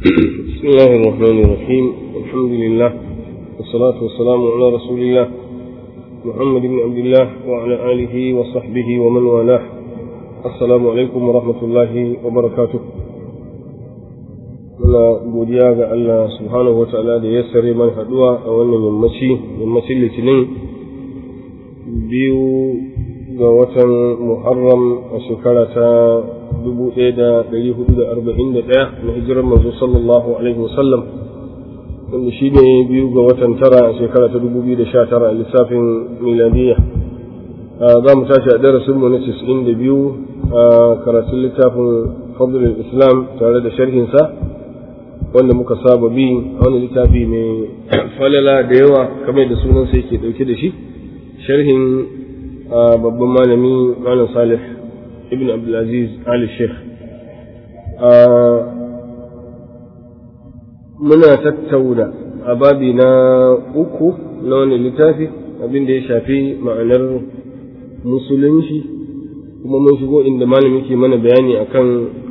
بسم الله الرحمن الرحيم الحمد لله والصلاة والسلام على رسول الله محمد بن عبد الله وعلى آله وصحبه ومن والاه السلام عليكم ورحمة الله وبركاته muna godiya ga Allah subhanahu wa ta'ala da ya sare man haduwa a wannan yammaci yammacin litinin biyu ga watan muharram a shekara ta 1441 na hijirar manzo sallallahu alaihi wasallam wanda shi ne biyu ga watan tara a shekara ta 2019 a lissafin miladiyya za mu tashi a darasinmu na 92 a karatun littafin fadlul islam tare da sharhinsa wanda muka saba bi a wani littafi mai falala da yawa kamar da sunan sai ke dauke da shi sharhin babban malami malam salih ibn abdulaziz ali sheikh muna tattauna a babi na uku na wani littafi abin da ya shafi ma'anar musulunci kuma mun shigo inda malami ke mana bayani akan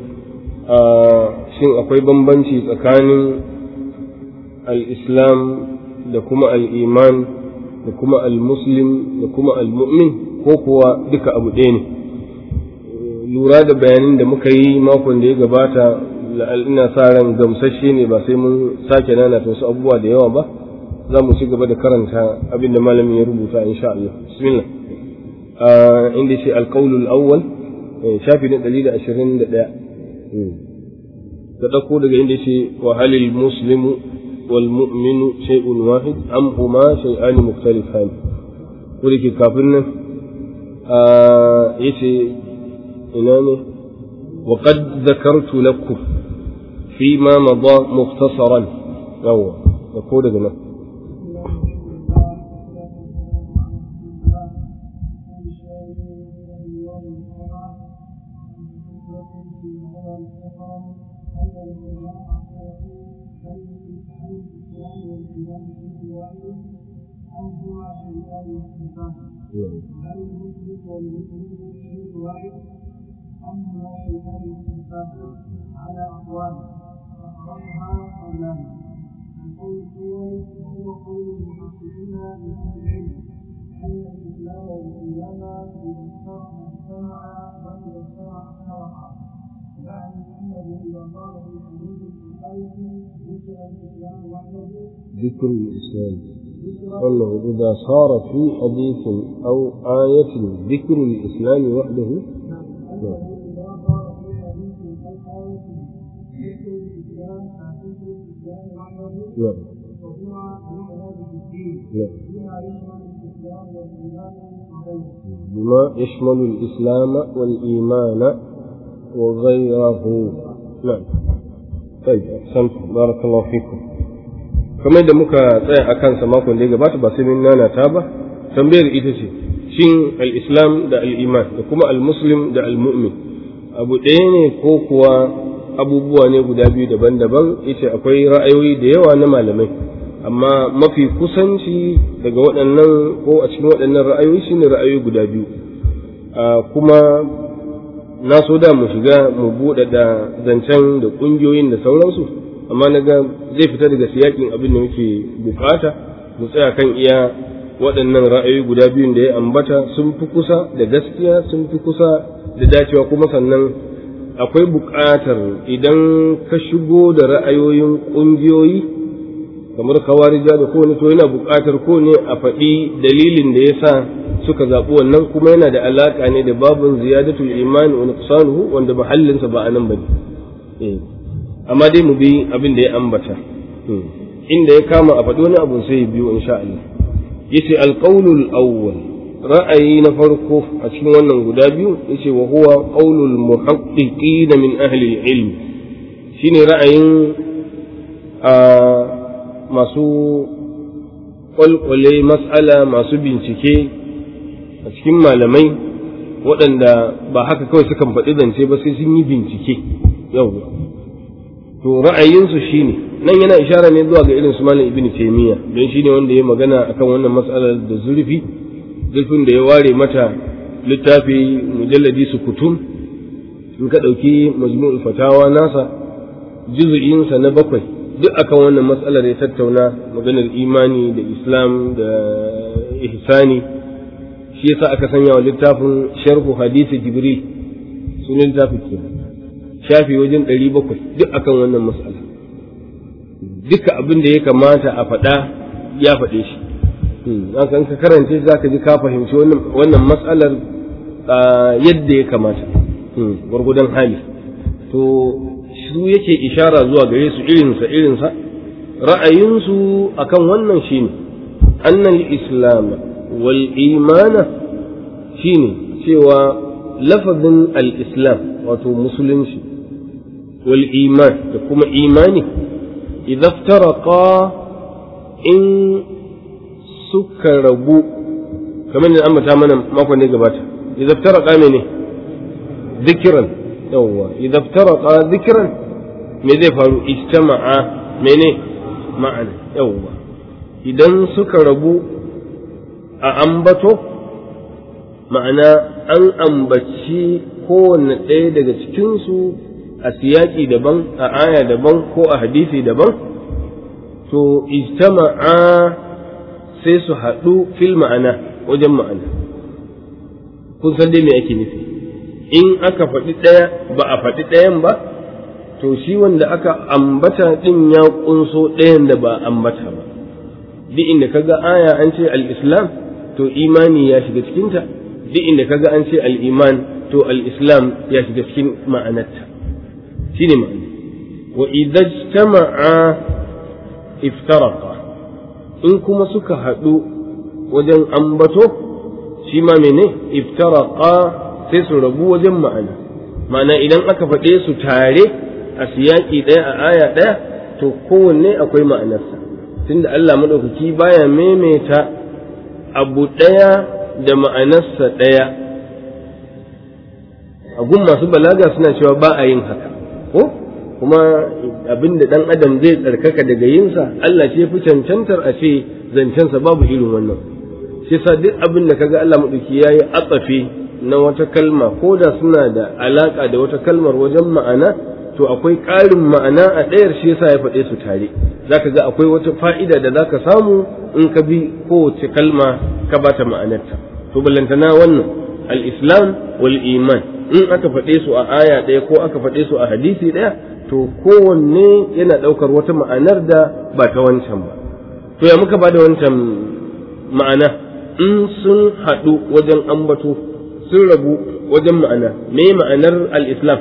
shin akwai bambanci tsakanin al-islam da kuma al-iman da kuma al-muslim da kuma al-mu'min ko kuwa duka abu ɗaya ne lura da bayanin da muka yi makon da ya gabata ina sa ran gamsashe ne ba sai mun sake nana ta wasu abubuwa da yawa ba za mu ci gaba da karanta abin da malamin ya rubuta insha Allah bismillah inda ce alqaulul awwal shafi na 121 ka ɗauko daga inda ce wa halil muslimu wal mu'minu shay'un wahid am huma shay'ani mukhtalifan ko da ke kafin nan yace ina ne wa qad dhakartu lakum fi ma mada mukhtasaran yawa da ko daga nan أما شيئان الإنسان على أقوال أخرجها قولان القول الأول وهو قول المحققين من أهل العلم أن الإسلام والإيمان إذا اجتمع بل اجتمع افترقا يعني أنه إذا قال في حديث البخاري ذكر الإسلام وحده ذكر الإسلام أنه إذا صار في حديث أو آية ذكر الإسلام وحده نعم نعم بما يشمل الإسلام والإيمان وغيره نعم طيب أحسنت بارك الله فيكم kamar da muka tsaya a kansa makon da ya gabata ba sai min nana ta ba tambayar ita ce shin al-islam da al-iman da kuma al-muslim da al-mu'min abu ɗaya ne ko kuwa abubuwa ne guda biyu daban-daban ita akwai ra'ayoyi da yawa na malamai amma mafi kusanci daga waɗannan ko a cikin waɗannan ra'ayoyi shine ra'ayoyi guda biyu kuma na so da mu shiga mu buɗe da zancen da ƙungiyoyin da sauransu amma na ga zai fita daga siyakin abin da muke bukata mu tsaya kan iya waɗannan ra'ayoyi guda biyun da ya ambata sun fi kusa da gaskiya sun fi kusa da dacewa kuma sannan akwai buƙatar idan ka shigo da ra'ayoyin ƙungiyoyi kamar kawarija da kowane to yana buƙatar ko ne a faɗi dalilin da ya sa suka zaɓi wannan kuma yana da alaƙa ne da babin ziyadatul iman wa nuqsanuhu wanda mahallinsa ba a nan ba ne amma dai mu bi abin da ya ambata inda ya kama a faɗi wani abu sai ya biyo insha Allah yace alqaulul awwal ra'ayi na farko a cikin wannan guda biyu yace wa huwa qaulul muhaqqiqin min ahli ilm shine ra'ayin a masu kwalkwale mas'ala masu bincike a cikin malamai waɗanda ba haka kawai sukan faɗi zance ba sai sun yi bincike yau to ra'ayinsu shine nan yana ishara ne zuwa ga irin su malam ibnu taymiya don shine wanda ya magana akan wannan mas'alar da zurfi zurfin da ya ware mata littafi mujalladi su kutum in ka ɗauki majmu'ul fatawa nasa juzu'insa na bakwai duk akan wannan matsalar ya tattauna maganar imani da islam da ihsani shi yasa aka sanya wa littafin sharhu hadisi jibril sunan littafin ke shafi wajen ɗari bakwai duk akan wannan matsala duka abin da ya kamata a faɗa ya faɗe shi haka ka karance za ka ji ka fahimci wannan matsalar yadda ya kamata gwargudan hali to su yake ishara zuwa gare su irinsa irinsa ra'ayinsu akan wannan shine annal islam wal imana shine cewa lafazin al-islam wato musulunci wal iman da kuma imani idza iftaraqa in suka rabu kamar da ambata mana makon da gabata idza iftaraqa mene dhikran yawwa idza iftaraqa dhikran me zai faru ijtama'a mene ma'ana yawwa idan suka rabu a ambato ma'ana an ambaci kowanne ɗaya daga cikinsu a siyaki daban a aya daban ko a hadisi daban to ijtama'a sai su haɗu fil ma'ana wajen ma'ana kun san dai me ake nufi in aka faɗi ɗaya ba a faɗi ɗayan ba to shi wanda aka ambata ɗin ya ƙunso ɗayan da ba ambata ba duk inda kaga aya an ce al-islam to imani ya shiga cikinta duk inda kaga an ce al-iman to al-islam ya shiga cikin ma'anarta shine ma'ana wa idza ijtama'a iftaraqa in kuma suka haɗu wajen ambato shi ma mene iftaraqa sai su rabu wajen ma'ana ma'ana idan aka faɗe su tare a siyaki ɗaya a aya ɗaya to kowanne akwai ma'anarsa tunda Allah maɗaukaki baya maimaita abu ɗaya da ma'anarsa ɗaya a gun masu balaga suna cewa ba a yin haka ko kuma abin da ɗan adam zai tsarkaka daga yinsa Allah ce fi cancantar a ce zancensa babu irin wannan shi sa duk abin da kaga Allah maɗauki ya yi atsafi na wata kalma ko da suna da alaƙa da wata kalmar wajen ma'ana to akwai ƙarin ma'ana a ɗayar shi yasa ya faɗe su tare zaka ga akwai wata fa'ida da zaka samu in ka bi kowace kalma ka bata ma'anarta to ballantana wannan al-islam wal iman in aka faɗe su a aya ɗaya ko aka faɗe su a hadisi ɗaya to kowanne yana ɗaukar wata ma'anar da ba ta wancan ba to ya muka bada wancan ma'ana in sun haɗu wajen ambato sun rabu wajen ma'ana me ma'anar al-islam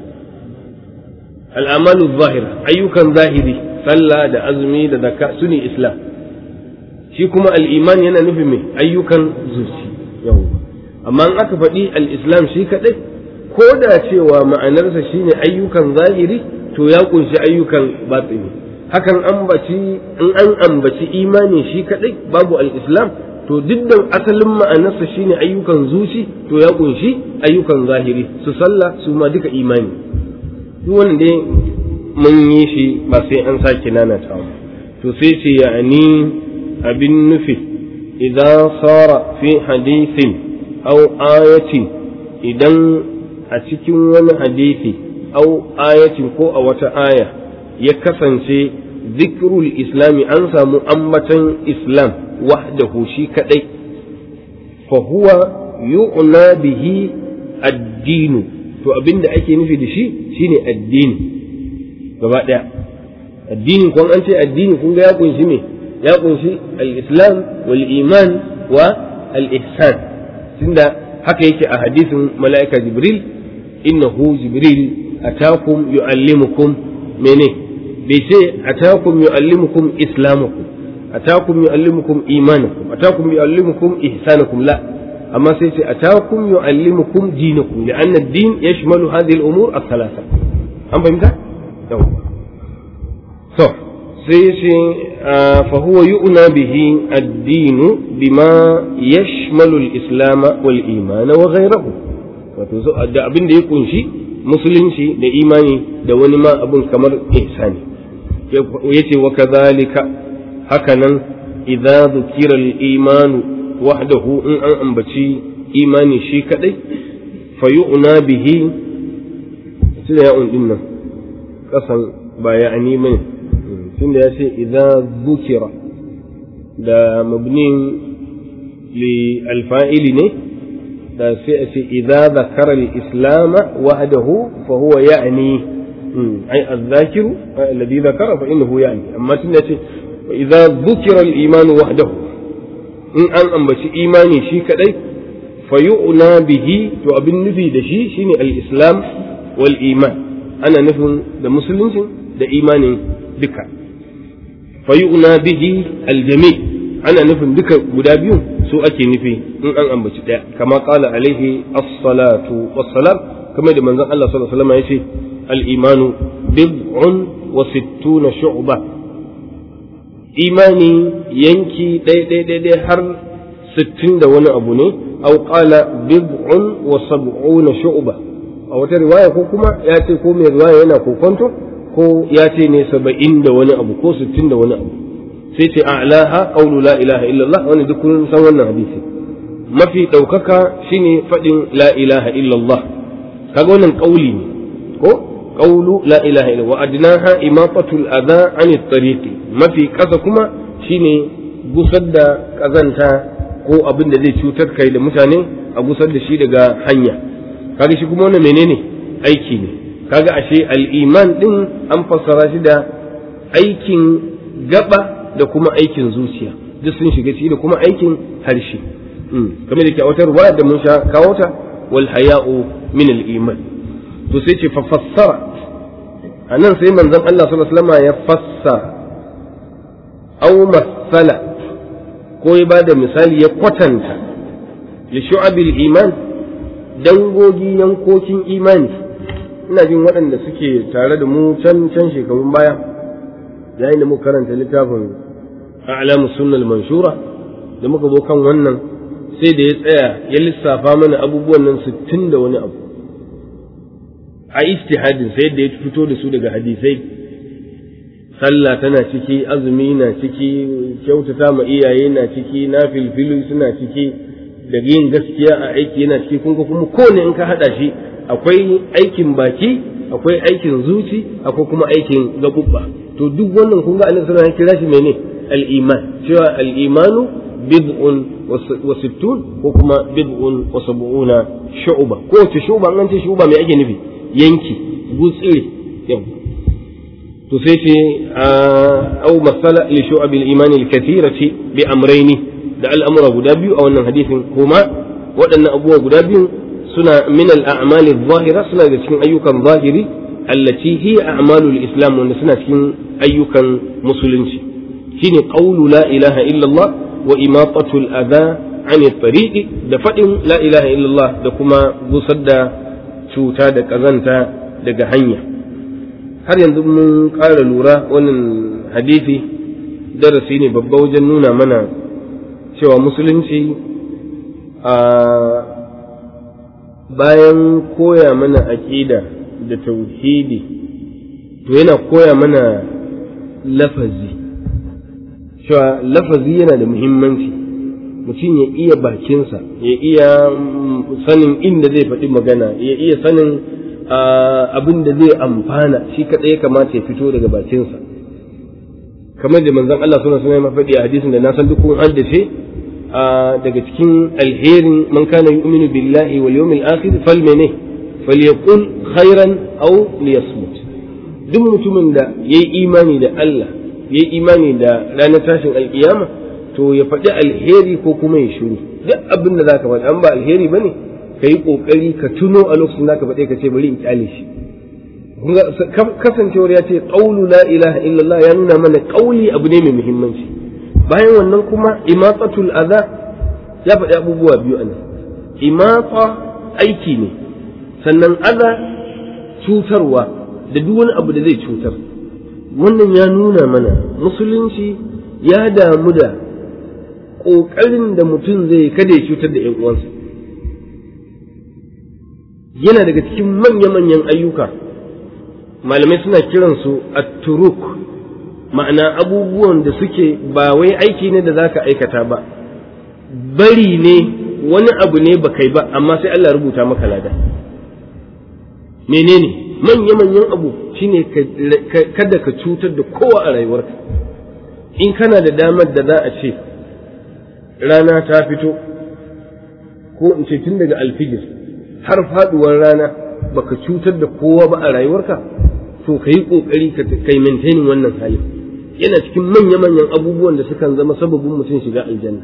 al'amalu zahira ayyukan zahiri sallah da azumi da zakka su ne islam shi kuma al'iman yana nufin mai ayyukan zuci yau amma in aka faɗi al'islam shi kaɗai ko da cewa ma'anarsa shine ayyukan zahiri to ya kunshi ayyukan batsini hakan ambaci in an ambaci imani shi kaɗai babu al'islam to duk da asalin ma'anarsa shine ayyukan zuci to ya kunshi ayyukan zahiri su sallah su ma duka imani duk wanda dai mun yi shi ba sai an sake nanata mu to sai ce ya'ani abin nufi idan sara fi hadisin aw ayatin idan a cikin wani hadisi aw ayatin ko a wata aya ya kasance zikrul islami an samu ambatan islam wahdahu shi kadai fa huwa yu'na bihi addinu to abin da ake nufi da shi shine addini gaba ɗaya addini kun an ce addini kun ga ya kunshi me ya kunshi al-islam wal iman wa al-ihsan tunda haka yake a hadisin mala'ika jibril innahu jibril atakum yu'allimukum mene bai ce atakum yu'allimukum islamakum atakum yu'allimukum imanakum atakum yu'allimukum ihsanakum la amma sai ce atakum yu'allimukum dinakum li'anna ad-din yashmalu hadhihi al-umur ath-thalatha an fahimta yawa to sai ce fa huwa yu'na bihi ad-din bima yashmalu al-islam wal iman wa ghayruhu wato da abin da ya kunshi musulunci da imani da wani ma abun kamar ihsani yace wa kadhalika hakanan idza dhukira al-imanu wahdahu in an ambaci imani shi kadai fa yu'na bihi sai ya din nan kasan ba ya'ni bane tunda ya ce idza dhukira da mabnin li alfa'ili ne da sai a ce idza zakara al-islam wahdahu fa huwa ya'ni ai az-zakiru alladhi zakara fa innahu ya'ni amma tunda ce idza dhukira al-iman wahdahu in an ambaci imani shi kadai fa yu'na bihi to abin nufi da shi shine al-islam wal iman ana nufin da musulunci da imanin duka fa yu'na bihi al-jami' ana nufin duka guda biyu su ake nufi in an ambaci daya kama qala alaihi as-salatu was-salam kamar da manzon Allah sallallahu alaihi wasallam yace al-imanu bid'un wa sittuna shu'ba imani yanki ɗaya ɗaya har sittin da wani abu ne au qala bid'un wa sab'una shu'ba a wata riwaya ko kuma ya ce ko mai riwaya yana kokonto ko ya ce ne saba'in da wani abu ko sittin da wani abu sai ce a'laha qawlu la ilaha illallah wani duk kun san wannan hadisi mafi ɗaukaka shine faɗin la ilaha illallah kaga wannan ƙauli ne ko qawlu la ilaha illallah wa adnaha imatatul adha anit tariqi mafi ƙasa kuma shine gusar da ƙazanta ko abin da zai cutar kai da mutane a gusar da shi daga hanya kaga shi kuma wannan menene aiki ne kaga ashe al-iman din an fassara shi da aikin gaba da kuma aikin zuciya duk sun shiga ciki da kuma aikin harshe kamar da ke a wata ruwaya da mun sha kawo ta wal haya'u min al-iman to sai ce fa fassara anan sai manzon Allah sallallahu alaihi wasallam ya fassara aw masala ko ya bada misali ya kwatanta li shu'abil iman dangogi yankokin imani ina jin waɗanda suke tare da mu can can shekarun baya yayin da muka karanta littafin a'lamu sunnal manshura da muka zo kan wannan sai da ya tsaya ya lissafa mana abubuwan nan sittin da wani abu a istihadin sai da ya fito da su daga hadisai sallah tana ciki azumi na ciki kyautata ma iyaye na ciki na filfilu suna ciki da yin gaskiya a aiki yana ciki kun kuma kowane in ka hada shi akwai aikin baki akwai aikin zuci akwai kuma aikin gabubba to duk wannan kun ga annabi sallallahu alaihi kira shi mene al-iman cewa al-imanu bid'un wa sittun ko kuma bid'un wa sab'una shu'ba ko ce shu'ba an ce shu'ba me ake nufi yanki gutsire yau to sai ce au masala li shu'abil iman al-kathirati bi amrayni da al'amura guda biyu a wannan hadisin kuma waɗannan abubuwa guda biyu suna min al-a'mal adh-dhahira suna da cikin ayyukan zahiri allati hiya a'malul islam wanda suna cikin ayyukan musulunci shine qawlu la ilaha illallah wa imatatu al-adha an tariqi da faɗin la ilaha illallah da kuma gusar da cuta da ƙazanta daga hanya har yanzu mun ƙara lura wannan hadisi darasi ne babba wajen nuna mana cewa musulunci a bayan koya mana aƙida da tauhidi to yana koya mana lafazi cewa lafazi yana da muhimmanci mutum ya iya bakinsa ya iya sanin inda zai faɗi magana ya iya sanin abin da zai amfana shi kaɗai ya kamata ya fito daga bakinsa kamar da manzon Allah suna suna mafaɗi a hadisin da na san duk kun haddace daga cikin alherin man kana yu'minu billahi wal yawmil akhir fal mene falyaqul khairan aw liyasmut duk mutumin da yayi imani da Allah yayi imani da ranar tashin alkiyama to ya faɗi alheri ko kuma ya shiru duk abin da zaka faɗi an ba alheri bane ka yi ƙoƙari ka tuno a lokacin da ka faɗe ka ce bari in kyale shi kasancewar ya ce ƙaulu la ilaha illallah ya nuna mana ƙauli abu ne mai muhimmanci bayan wannan kuma imatsatul adha ya faɗi abubuwa biyu anan imatsa aiki ne sannan adha cutarwa da duk wani abu da zai cutar wannan ya nuna mana musulunci ya damu da ƙoƙarin da mutum zai kada ya cutar da 'yan uwansa yana daga cikin manya-manyan ayyuka malamai suna kiransu at-turuk ma'ana abubuwan da suke ba wai aiki ne da za ka aikata ba bari ne wani abu ne ba kai ba amma sai Allah rubuta maka lada menene manya-manyan abu shine kada ka cutar da kowa a rayuwarka in kana da damar da za a ce rana ta fito ko in ce tun daga alfijir har faduwar rana baka cutar da kowa ba a rayuwarka to ka yi ƙoƙari ka yi maintaining wannan halin yana cikin manya-manyan abubuwan da sukan zama sababin mutum shiga aljanna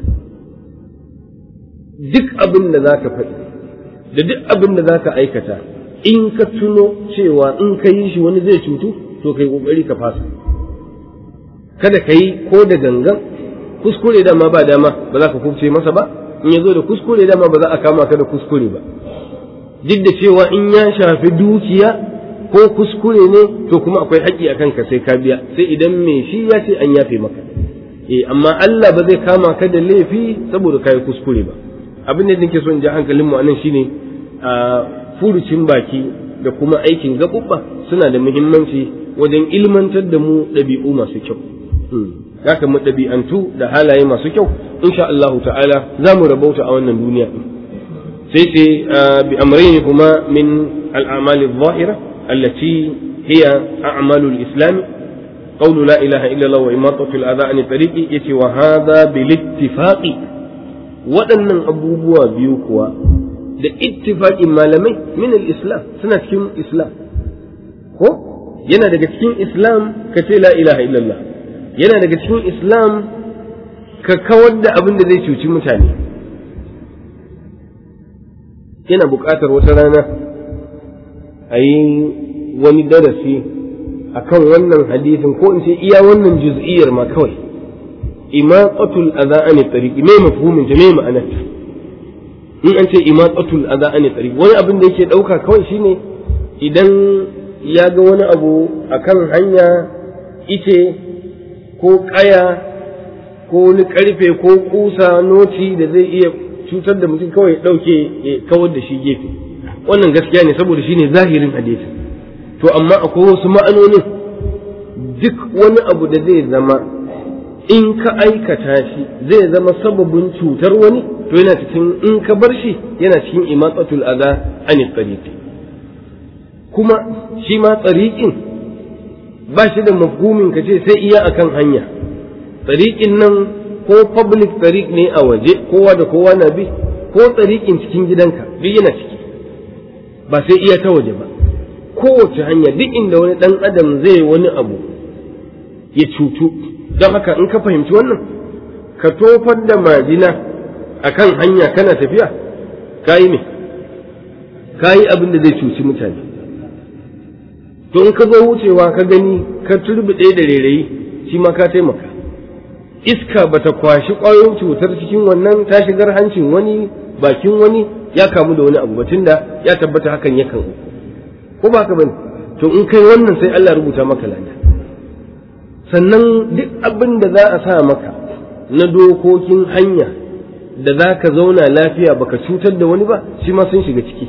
duk abin da za ka faɗi da duk abin da za ka aikata in ka tuno cewa in ka yi shi wani zai cutu to ka yi ƙoƙari ka fasa kada ka yi ko da gangan kuskure dama ba dama ba za ka kubce masa ba in ya zo da kuskure dama ba za a kama ka da kuskure ba duk da cewa in ya shafi dukiya ko kuskure ne to kuma akwai haƙƙi a kanka sai ka biya sai idan mai shi ya ce an yafe maka eh amma Allah ba zai kama ka da laifi saboda kai kuskure ba abin da nake so in ji hankalin mu anan shine a furucin baki da kuma aikin gabubba suna da muhimmanci wajen ilmantar da mu ɗabi'u masu kyau haka mu ɗabi'antu da halaye masu kyau insha Allah ta'ala za mu rabauta a wannan duniya sai ce bi amrayni kuma min al-a'mal adh-dhahira allati hiya a'malu al-islam qawlu la ilaha illa Allah wa imatatu al-adha an tariqi yace wa hadha bil ittifaqi waɗannan abubuwa biyu kuwa da ittifaqin malamai min al-islam suna cikin islam ko yana daga cikin islam ka ce la ilaha illallah yana daga cikin islam ka kawar da abin da zai cuci mutane yana buƙatar wata rana a yi wani darasi a kan wannan hadisin ko in ce iya wannan juz'iyyar ma kawai imaqatul adha an tariqi me mafhumin ta me ma'anar in an ce imaqatul adha an tariqi wani abin da yake dauka kawai shine idan ya ga wani abu akan hanya ice ko ƙaya ko wani ƙarfe ko ƙusa noti da zai iya cutar da mutum kawai ɗauke ya kawar da shi gefe wannan gaskiya ne saboda shi ne zahirin hadisi to amma akwai wasu ma'anonin duk wani abu da zai zama in ka aikata shi zai zama sababin cutar wani to yana cikin in ka bar shi yana cikin imatsatul adha anit tariqi kuma shi ma tsariƙin ba shi da mafhumin ka ce sai iya akan hanya tsariƙin nan ko public tsariƙ ne a waje kowa da kowa na bi ko tsariƙin cikin gidanka duk yana ciki ba sai iya ta waje ba kowace hanya duk inda wani ɗan adam zai wani abu ya cutu don haka in ka fahimci wannan ka tofar da majina akan hanya kana tafiya ka yi me ka yi abin da zai cuci mutane to in ka zo wucewa ka gani ka turbiɗe da rairayi shi ma ka taimaka iska bata kwashi ƙwayoyin cutar cikin wannan ta shigar hancin wani bakin wani ya kamu da wani abu ba tunda ya tabbata hakan yakan uku ko ba ka bane to in kai wannan sai Allah rubuta maka lada sannan duk abin da za a sa maka na dokokin hanya da za ka zauna lafiya baka cutar da wani ba shi ma sun shiga ciki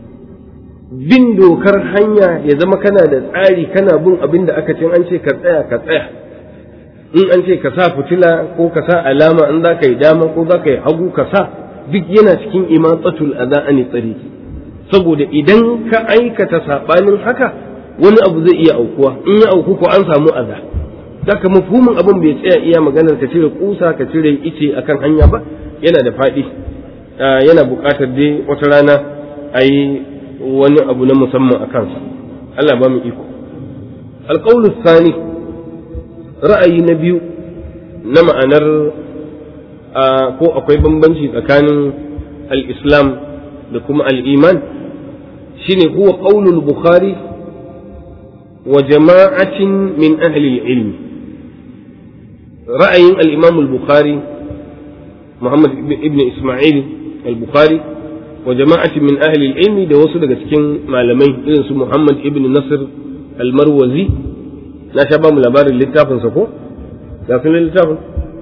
bin dokar hanya ya zama kana da tsari kana bin abin da aka ce an ce ka tsaya ka tsaya in an ce ka sa fitila ko ka sa alama in za ka yi dama ko za ka yi hagu ka sa duk yana cikin imatsatul adha ani tsariki saboda idan ka aikata sabanin haka wani abu zai iya aukuwa in ya auku ko an samu aza daga mafhumin abin bai tsaya iya maganar ka cire kusa ka cire ice akan hanya ba yana da faɗi yana buƙatar dai wata rana a yi wani abu na musamman a kansa Allah ba mu iko alƙawlu sani ra'ayi na biyu na ma'anar ko akwai bambanci tsakanin al-islam da kuma al-iman shine huwa qaulul bukhari wa jama'atin min ahli al-ilm ra'ayin al-imam al-bukhari muhammad ibn isma'il al-bukhari wa jama'atin min ahli al-ilm da wasu daga cikin malamai irin su muhammad ibn nasr al-marwazi na sha ba mu labarin littafinsa ko ya fi littafin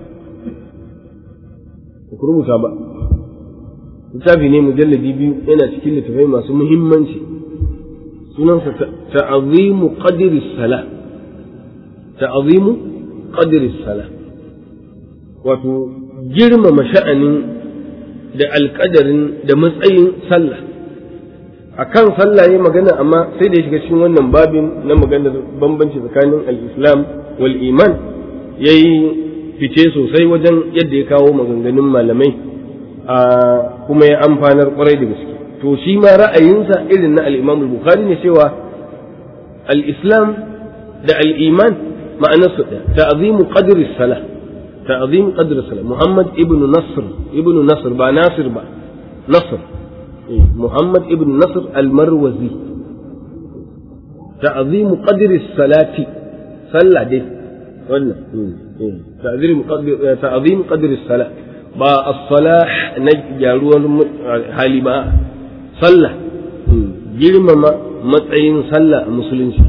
ku rubuta ba littafi ne mujalladi biyu yana cikin littafai masu muhimmanci sunansa ta'azimu qadri sala ta'azimu qadri sala wato girmama sha'anin da alƙadarin da matsayin sallah akan sallah yayi magana amma sai da ya shiga cikin wannan babin na maganar bambanci tsakanin al-islam wal iman yayi fice sosai wajen yadda ya kawo maganganun malamai a kuma ya amfanar kwarai da gaske to shi ma ra'ayinsa irin na al-imam al-bukhari ne cewa al-islam da al-iman ma'anarsu ɗaya ta'zimu qadri salah ta'zim qadri salah muhammad ibn nasr ibn nasr ba nasir ba nasr muhammad ibn nasr al-marwazi ta'zimu qadri salati sallah dai wannan ta'zim qadri salah ba as-salah na gyaruwar hali ba sallah girmama matsayin sallah a musulunci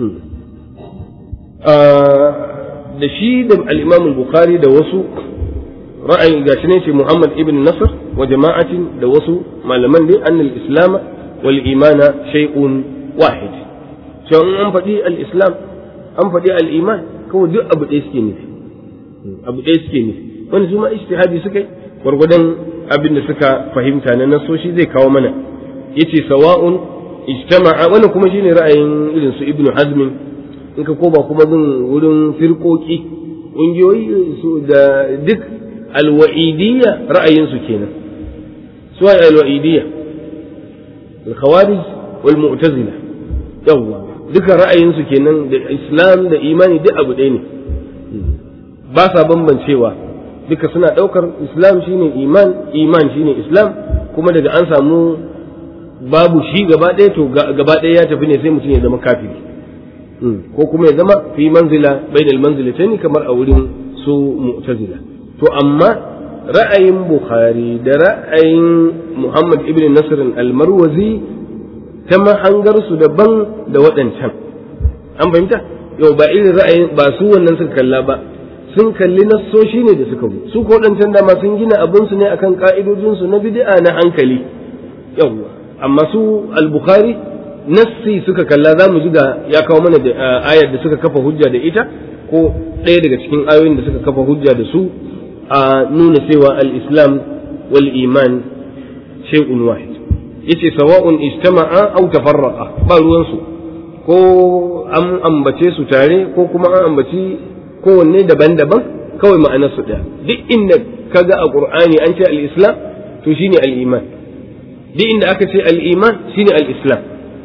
da shi da al-imam al-bukhari da wasu ra'ayi gashi ne ce muhammad ibn nasr wa jama'atin da wasu malaman dai annal islam wal imana shay'un wahid cewa an faɗi al-islam an faɗi al-iman kawai duk abu ɗaya suke nufi abu ɗaya suke nufi wani su ma ijtihadi suka yi gwargwadon abin da suka fahimta na nasoshi zai kawo mana yace sawa'un ijtama'a wannan kuma shine ra'ayin irin su ibnu hazmin in ka koma kuma bin wurin firkoki ƙungiyoyi su da duk alwa'idiyya ra'ayinsu kenan su ai alwa'idiyya al-khawarij wal mu'tazila yawwa duka ra'ayinsu kenan da islam da imani duk abu ɗaya ne ba sa bambancewa duka suna ɗaukar islam shine iman iman shine islam kuma daga an samu babu shi gaba ɗaya to gaba ɗaya ya tafi ne sai mutum ya zama kafiri ko kuma ya zama fi manzila bainal manzilataini kamar a wurin su mu'tazila to amma ra'ayin bukhari da ra'ayin muhammad ibn nasr al-marwazi ta mahangar su daban da waɗancan an fahimta yau ba irin ra'ayin ba su wannan suka kalla ba sun kalli nassoshi ne da suka bu su ko waɗancan dama sun gina abinsu ne akan ka'idojinsu na bid'a na hankali yawwa amma su al-bukhari nassi suka kalla za mu ji ga ya kawo mana da ayar da suka kafa hujja da ita ko ɗaya daga cikin ayoyin da suka kafa hujja da su a nuna cewa al-islam wal iman shay'un wahid yace sawa'un ijtama'a aw tafarraqa ba ruwan su ko an ambace su tare ko kuma an ambaci kowanne daban-daban kawai ma'anar su ɗaya duk inda kaga a qur'ani an ce al-islam to shine al-iman duk inda aka ce al-iman shine al-islam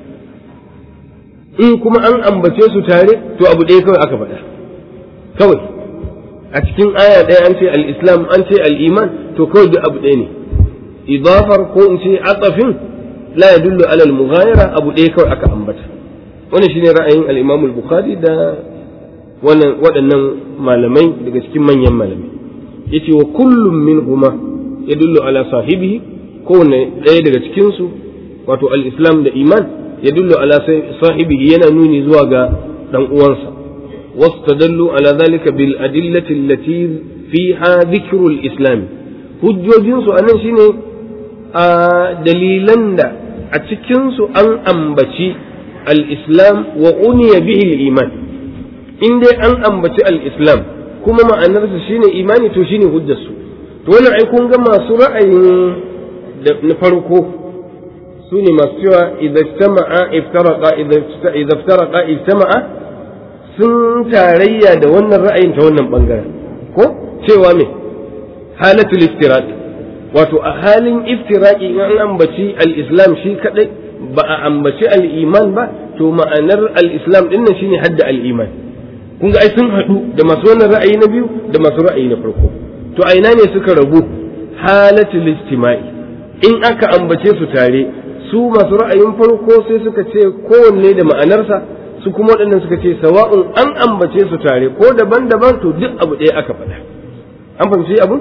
in kuma an ambace su tare to abu ɗaya kawai aka faɗa kawai a cikin aya ɗaya an ce al-islam an ce al-iman to kawai duk abu ɗaya ne idafar ko in ce atafin la yadullu ala al-mughayara abu ɗaya kawai aka ambata wannan shine ra'ayin al-imam al-bukhari da wannan waɗannan malamai daga cikin manyan malamai yace wa kullum minhuma yadullu ala sahibihi kowanne ɗaya daga cikin su wato al-islam da iman يدل على صاحبه ينانوني زواغا دان uwansa واستدلوا على ذلك بالأدلة التي فيها ذكر الإسلام hujjojinsu a nan shine a dalilan da a cikinsu an ambaci al-islam wa uniya bihi iman in dai an ambaci al-islam kuma ma'anarsa shine imani to shine hujjarsu to wannan ai kun ga masu ra'ayin na farko su ne masu cewa idan iftaraqa idan iftaraqa ijtama'a sun tarayya da wannan ra'ayin ta wannan bangaren ko cewa me halatul iftiraq wato a halin iftiraqi in an ambaci al-islam shi kadai ba a ambaci al-iman ba to ma'anar al-islam din nan shine hadda al-iman kun ga ai sun hadu da masu wannan ra'ayi na biyu da masu ra'ayi na farko to a ina ne suka rabu halatul istima'i in aka ambace su tare su masu ra'ayin farko sai suka ce kowanne da ma'anarsa su kuma waɗannan suka ce sawa'un an ambace su tare ko daban-daban to duk abu ɗaya aka faɗa an fahimci abun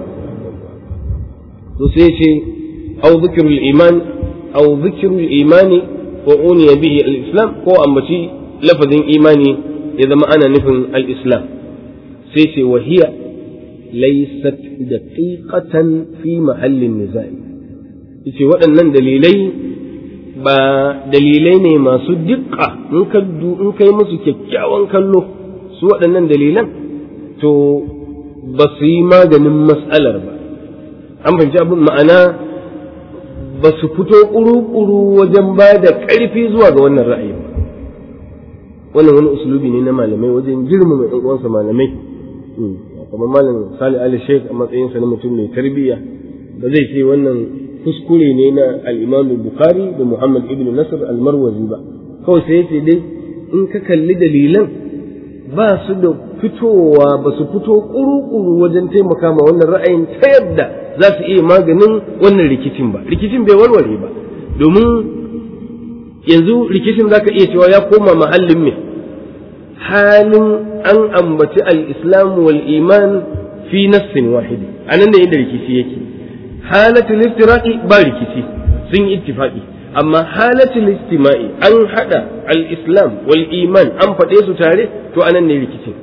to sai ce au zikirul iman au zikirul imani wa uniya bihi al-islam ko ambaci lafazin imani ya zama ana nufin al-islam sai ce wa hiya laysat daqiqatan fi mahallin nizai yace waɗannan dalilai ba dalilai ne masu dukka in ka in kai musu kyakkyawan kallo su waɗannan dalilan to ba su yi maganin matsalar ba an fahimci abin ma'ana ba su fito ƙuru-ƙuru wajen ba da ƙarfi zuwa ga wannan ra'ayi ba wannan wani usulubi ne na malamai wajen girmama ɗan uwansa malamai kamar malam Sali Ali Sheikh a matsayinsa na mutum mai tarbiyya ba zai ce wannan kuskure ne na al-Imam Bukhari da Muhammad ibn Nasr al-Marwazi ba kawai sai yace dai in ka kalli dalilan ba su da fitowa ba su fito kuru-kuru wajen taimaka ma wannan ra'ayin ta yadda za su iya maganin wannan rikicin ba rikicin bai warware ba domin yanzu rikicin zaka iya cewa ya koma mahallin me halin an ambaci al-islam wal iman fi nassin wahidi anan ne inda rikici yake halatul iftiraqi ba rikici sun yi ittifaqi amma halatul istima'i an hada al-islam wal iman an faɗe su tare to anan ne rikicin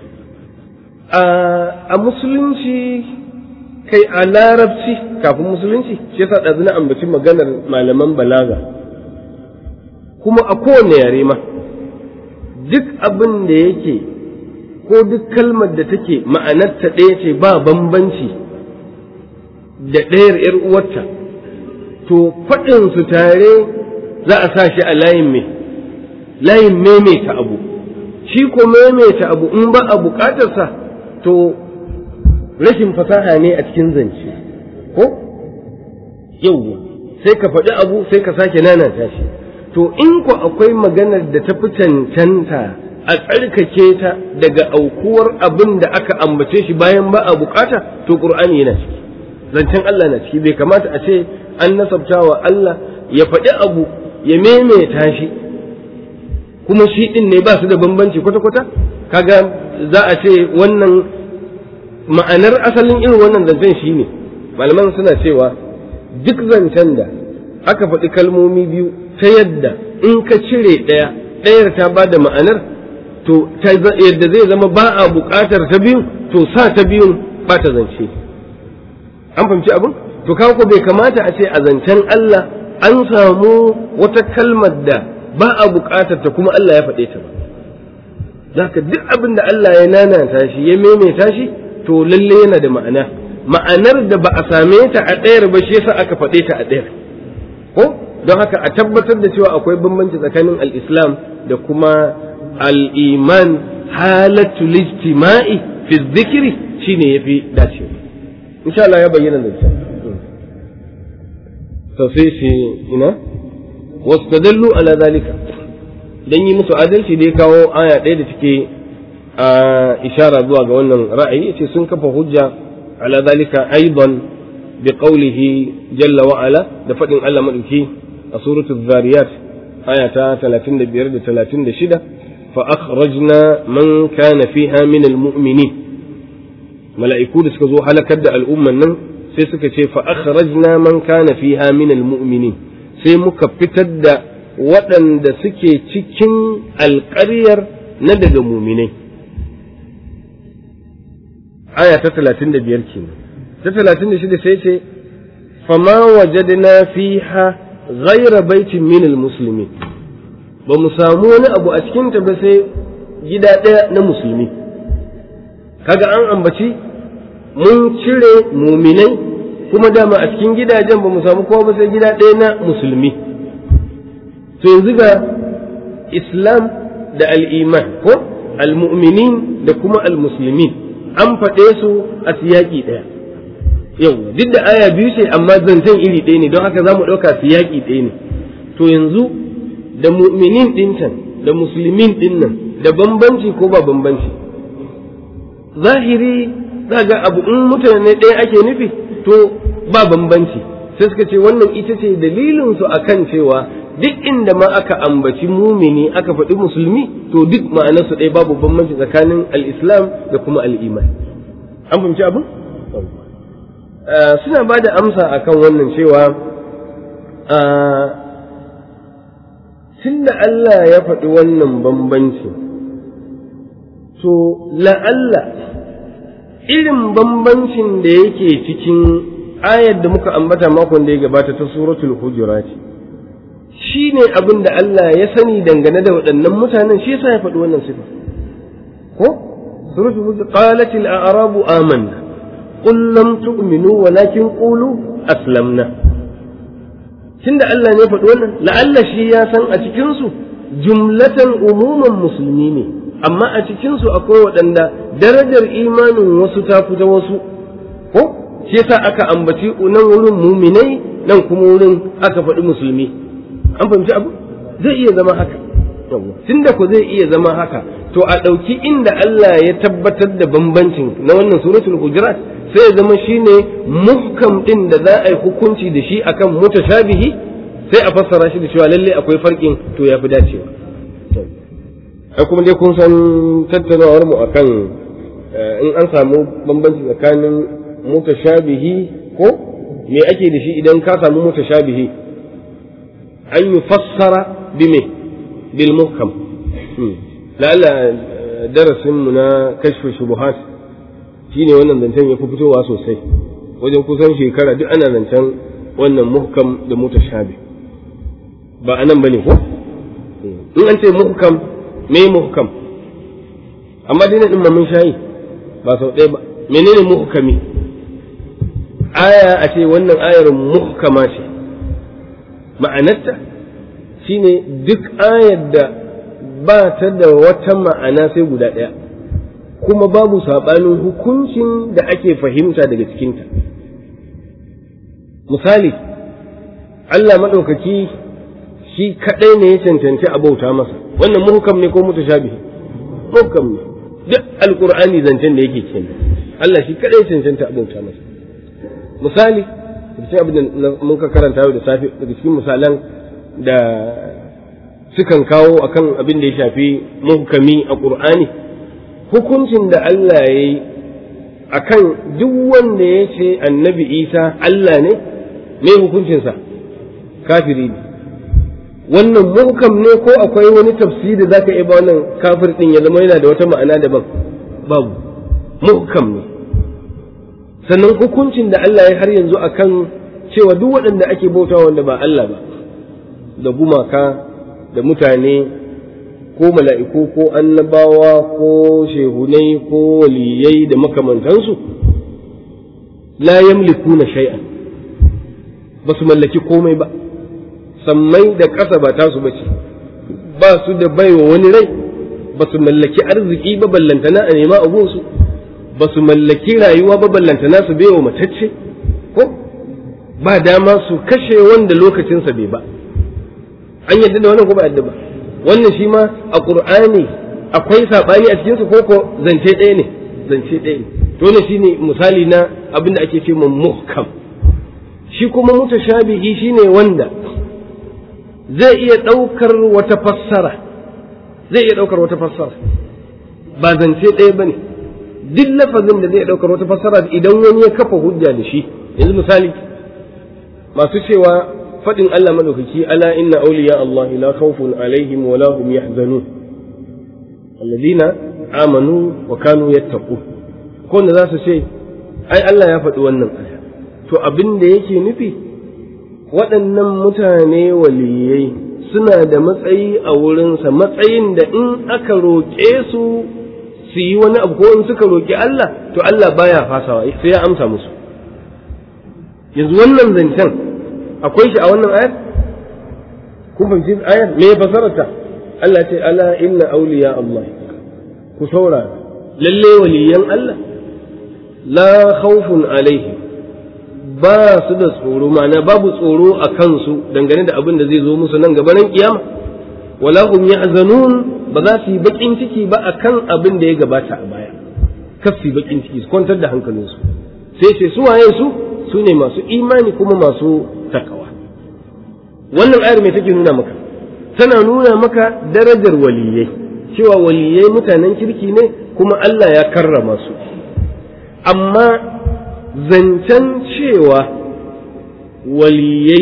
a musulunci kai a larabci kafin musulunci shi yasa ɗazu na ambaci maganar malaman balaga kuma a kowane yare ma duk abin da yake ko duk kalmar da take ma'anarta ɗaya ce ba bambanci da ɗayar ‘yar uwarta to faɗinsu tare za a sa shi a layin me layin maimaita abu shi ko maimaita abu in ba a buƙatarsa to rashin fasaha ne a cikin zance ko yau sai ka faɗi abu sai ka sake nanata shi to in ku akwai maganar da ta fi cancanta a tsarkake ta daga aukuwar abin da aka ambace shi bayan ba a bukata to qur'ani yana ciki zancen Allah na ciki bai kamata a ce an nasabta wa Allah ya faɗi abu ya maimaita shi kuma shi ɗin ne ba su da bambanci kwata-kwata kaga za a ce wannan ma'anar asalin irin wannan zancen shi ne malaman suna cewa duk zancen da aka faɗi kalmomi biyu ta yadda in ka cire ɗaya ɗayar ta ba da ma'anar to yadda zai zama ba a buƙatar ta biyu to sa ta biyun ba ta zance an fahimci abin to kawo ko bai kamata a ce a zancen Allah an samu wata kalmar da ba a buƙatar ta kuma Allah ya faɗe ta ba zaka duk abin da Allah ya nanata shi ya maimaita shi to lalle yana da ma'ana ma'anar da ba a same ta a ɗayar ba shi yasa aka faɗe ta a ɗayar ko don haka a tabbatar da cewa akwai bambanci tsakanin al-islam da kuma al-iman halatul ijtima'i fi dhikri shine yafi dacewa insha Allah ya bayyana da shi to sai shi ina wastadallu ala zalika dan yi musu adalci da ya kawo aya ɗaya da take a ishara zuwa ga wannan ra'ayi yace sun kafa hujja ala zalika aidan bi qawlihi jalla wa ala da fadin Allah madauki a suratul zariyat aya ta 35 da 36 fa akhrajna man kana fiha min almu'minin mala'iku da suka zo halakar da al'umman nan sai suka ce fa akhrajna man kana fiha min almu'minin sai muka fitar da waɗanda suke cikin alƙaryar na daga muminai aya ta 35 kenan ta 36 sai ce fama wajadna fiha ghaira baitin min almuslimin ba mu samu wani abu a cikin ta ba sai gida ɗaya na musulmi kaga an ambaci mun cire muminai kuma dama a cikin gidajen ba mu samu kowa ba sai gida ɗaya na musulmi to yanzu ga islam da al'iman ko almu'minin da kuma almuslimin an faɗe su a siyaƙi ɗaya yau duk da aya biyu ce amma zancen iri ɗaya ne don haka za mu ɗauka siyaƙi ɗaya ne to yanzu da mu'minin ɗin can da musulmin ɗin nan da bambanci ko ba bambanci zahiri za ga abu in mutane ɗaya ake nufi to ba bambanci sai suka ce wannan ita ce dalilin su akan cewa duk inda ma aka ambaci mumini aka faɗi musulmi to duk ma'anarsu ɗaya babu bambanci tsakanin al-islam da kuma al-iman an fahimci abin suna ba da amsa akan wannan cewa tunda Allah ya faɗi wannan bambanci to la'alla irin bambancin da yake cikin ayar da muka ambata makon da ya gabata ta suratul hujurat shi ne abin da Allah ya sani dangane da waɗannan mutanen shi yasa ya faɗi wannan sifa ko suratul hujurat qalat al a'rabu amanna qul lam tu'minu walakin qulu aslamna tunda Allah ne faɗi wannan la'alla shi ya san a cikin su jumlatan umuman musulmi ne amma a cikin su akwai waɗanda darajar imanin wasu ta fi ta wasu ko shi yasa aka ambaci nan wurin muminai nan kuma wurin aka faɗi musulmi an fahimci abu zai iya zama haka tunda ko zai iya zama haka to a ɗauki inda Allah ya tabbatar da bambancin na wannan suratul hujurat sai ya zama shine muhkam din da za a yi hukunci da shi akan mutashabihi sai a fassara shi da cewa lalle akwai farkin to ya fi dacewa ai kuma dai kun san tattaunawar mu akan in an samu bambanci tsakanin mutashabihi ko me ake da shi idan ka samu mutashabihi an yi fassara bime bil muhkam la'alla darasin mu na kashfu shubuhat shine wannan zancen ya fi fitowa sosai wajen kusan shekara duk ana zancen wannan muhkam da mutashabi ba anan bane ko in an ce muhkam me muhkam amma dai din mun shayi ba sau ɗaya ba menene muhkami aya a ce wannan ayar muhkama ce ma'anarta shine duk ayar da ba ta da wata ma'ana sai guda ɗaya kuma babu saɓanin hukuncin da ake fahimta daga cikinta misali Allah maɗaukaki shi kaɗai ne ya cancanci a bauta masa wannan muhkam ne ko mutashabihi muhkam ne duk alkur'ani zancen da yake kenan Allah shi kaɗai ya cancanta a bauta masa misali cikin abin da mun ka karanta yau da safe daga cikin misalan da sukan kawo akan abin da ya shafi muhkami a ƙur'ani hukuncin da Allah ya yi akan duk wanda ya ce annabi isa Allah ne me hukuncinsa kafiri ne wannan muhkam ne ko akwai wani tafsiri da zaka iya ba wannan kafir din ya zama yana da wata ma'ana daban babu muhkam ne sannan hukuncin da Allah ya har yanzu akan cewa duk waɗanda ake bauta wanda ba Allah ba da gumaka da mutane ko mala'iku ko annabawa ko shehunai ko waliyai da makamantansu la yamlikuna shay'an ba su mallaki komai ba sammai da ƙasa ba tasu ba ce ba su da baiwa wani rai ba su mallaki arziki ba ballantana a nema abunsu ba su mallaki rayuwa ba ballantana su baiwa matacce ko ba dama su kashe wanda lokacinsa bai ba an yadda da wannan ko ba yadda ba wannan shi ma a qur'ani akwai sabani a cikinsa ko ko zance ɗaya ne zance ɗaya ne to ne shine misali na abin da ake ce muhkam shi kuma mutashabihi shine wanda zai iya ɗaukar wata fassara zai iya ɗaukar wata fassara ba zance ɗaya ba ne duk lafazin da zai ɗaukar wata fassara idan wani ya kafa hujja da shi yanzu misali masu cewa faɗin Allah madaukaki ala inna awliya Allah la khawfun alaihim wa la hum yahzanun alladhina amanu wa kanu yattaqun ko da za su ce ai Allah ya faɗi wannan aya to abin da yake nufi waɗannan mutane waliyai suna da matsayi a wurinsa matsayin da in aka roƙe su su yi wani abu ko in suka roƙi Allah to Allah baya fasawa sai ya amsa musu yanzu wannan zancen akwai shi a wannan ayar kun fahimci ayar me fasararta Allah ce ala inna awliya Allah ku saurara lalle waliyan Allah la khawfun alaihim ba su da tsoro ma'ana babu tsoro a kansu dangane da abin da zai zo musu nan gaba nan kiyama wala hum yahzanun ba za su yi bakin ciki ba akan abin da ya gabata a baya kar su yi bakin ciki su kwantar da hankalinsu sai ce su waye su su ne masu imani kuma masu takawa wannan ayar mai take nuna maka tana nuna maka darajar waliyai cewa waliyai mutanen kirki ne kuma Allah ya karrama su amma zancen cewa waliyai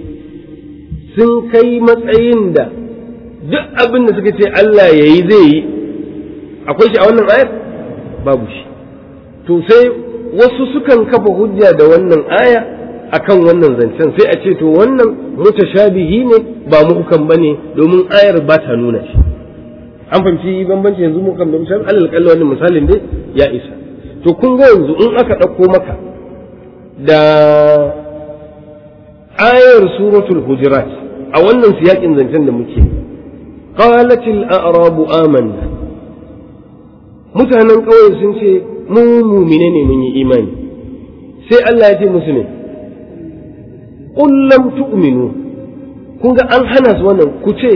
sun kai matsayin da duk abin da suka ce Allah ya yi zai yi akwai shi a wannan ayar babu shi to sai wasu sukan kafa hujja da wannan aya akan wannan zancen sai a ce to wannan mutashabihi ne ba muhkam bane domin ayar ba ta nuna shi an fahimci bambanci yanzu muhkam da mutashabihi alal kalli wannan misalin dai ya isa to kun ga yanzu in aka ɗauko maka da ayar suratul hujurat a wannan siyakin zancen da muke qalatil a'rabu amanna mutanen ƙauye sun ce mu mumine ne mun yi imani sai Allah ya ce musu ne qul lam tu'minu kun ga an hana su wannan ku ce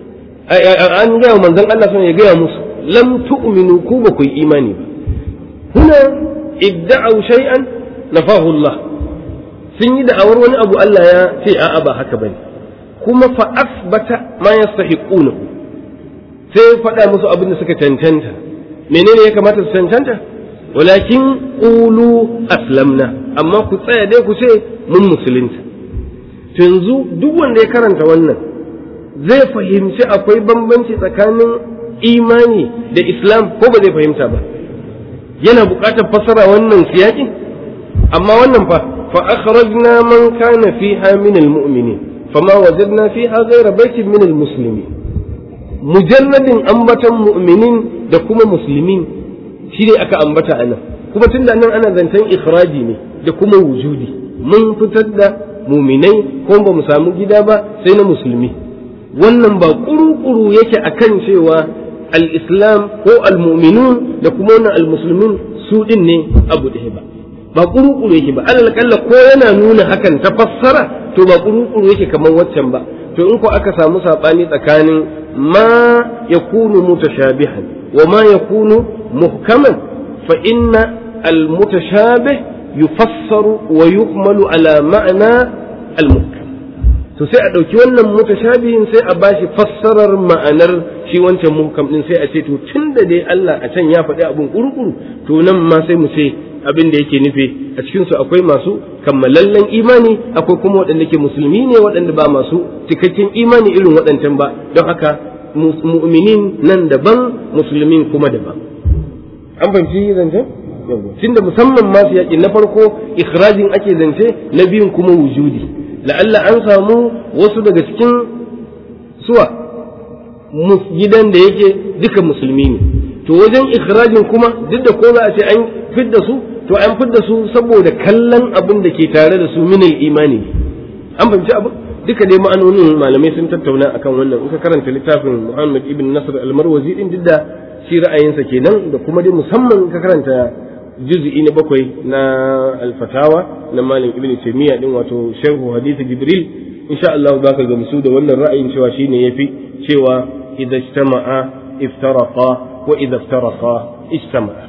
an gaya wa manzon Allah sun ya gaya musu lam tu'minu ku ba ku yi imani ba huna idda'u shay'an nafahu Allah sun yi da'awar wani abu Allah ya ce a'a ba haka bane kuma fa asbata ma yastahiquna sai faɗa musu abin da suka cancanta menene ya kamata su cancanta walakin qulu aslamna amma ku tsaya dai ku ce mun musulunta to yanzu duk wanda ya karanta wannan zai fahimci akwai bambanci tsakanin imani da islam ko ba zai fahimta ba yana buƙatar fassara wannan siyakin amma wannan fa fa akhrajna man kana fiha min almu'minin fama wajadna fiha ghayra baitin min almuslimin mujalladin ambatan mu'minin da kuma muslimin shi ne aka ambata a nan kuma tun da nan ana zancen ikhraji ne da kuma wujudi mun fitar da muminai ko ba mu samu gida ba sai na musulmi wannan ba kuru-kuru yake akan cewa al-islam ko al-mu'minun da kuma wannan al-muslimin su din ne abu ɗaya ba ba kuru-kuru yake ba alal kalla ko yana nuna hakan ta fassara to ba kuru-kuru yake kamar waccan ba to in ko aka samu sabani tsakanin ma yakunu mutashabihan wa ma yakunu muhkaman fa inna al-mutashabih yufassaru wa yuhmalu ala ma'na al-muhkam to sai a ɗauki wannan mutashabihin sai a bashi fassarar ma'anar shi wancan muhkam din sai a ce to tunda dai Allah a can ya faɗi abun kurukuru to nan ma sai mu ce abin da yake nufi a cikin su akwai masu kammalallen imani akwai kuma waɗanda ke musulmi ne waɗanda ba masu cikakken imani irin waɗancan ba don haka mu'minin nan daban musulmin kuma daban an fahimci zancen tunda musamman masu yaƙi na farko ikhrajin ake zance na biyun kuma wujudi la'alla an samu wasu daga cikin suwa gidan da yake duka musulmi ne to wajen ikhrajin kuma duk da ko za a ce an fidda su to an fidda su saboda kallon abin da ke tare da su minal imani an fahimci abin duka dai ma'anonin malamai sun tattauna akan wannan in ka karanta littafin Muhammad ibn Nasr al-Marwazi din duk da shi ra'ayinsa kenan da kuma dai musamman ka karanta juz'i na bakwai na alfatawa na malam ibn taymiya din wato sharhu hadith jibril insha Allah za ka gamsu da wannan ra'ayin cewa shine yafi cewa idza ijtama'a iftaraqa wa idza iftaraqa ijtama'a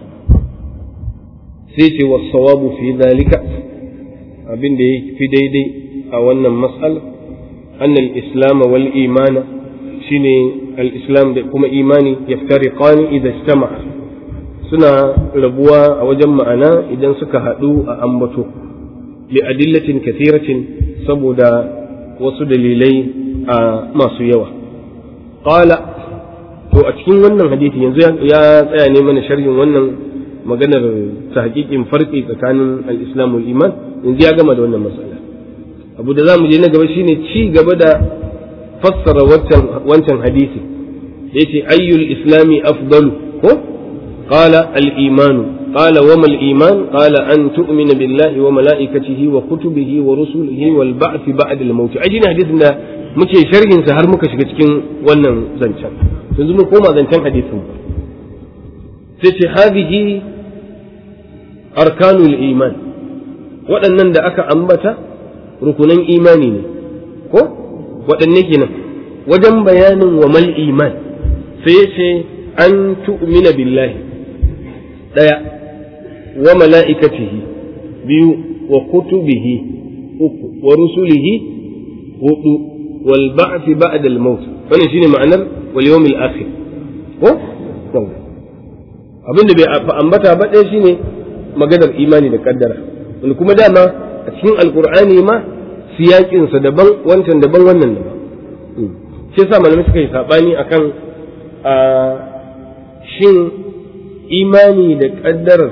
sai ce was sawabu fi dhalika abin da yafi daidai a wannan mas'ala أن الإسلام والإيمان شيني الإسلام كما إيماني يفترقان إذا اجتمع suna rabuwa a wajen ma'ana idan suka haɗu a ambato li adillatin kathiratin saboda wasu dalilai a masu yawa qala to a cikin wannan hadisi yanzu ya tsaya ne mana sharhin wannan maganar tahqiqin farqi tsakanin al-islam wal iman yanzu ya gama da wannan mas'ala abu da zamu je na gaba shine ci gaba da fassara wancan wancan hadisi yace ayyul islami afdalu ko قال الإيمان قال وما الإيمان قال أن تؤمن بالله وملائكته وكتبه ورسله والبعث بعد الموت أجينا حديثنا muke sharhin sa har muka shiga cikin wannan zancen yanzu mun koma zancen hadisin sai ce hadhihi arkanul iman waɗannan da aka ambata rukunan imani ne ko waɗanne kenan wajen bayanin wa mal iman sai ya ce an tu'mina billahi ɗaya wa mala'ikatihi biyu wa kutubihi uku wa rusulihi hudu wal ba'thi ba'da al maut wannan shine ma'anar wal yawmil akhir ko abinda bai ambata ba ɗaya shine maganar imani da kaddara wani kuma dama a cikin alkur'ani ma siyakinsa daban wancan daban wannan daban shi yasa malamai suka yi sabani akan a shin imani da ƙaddarar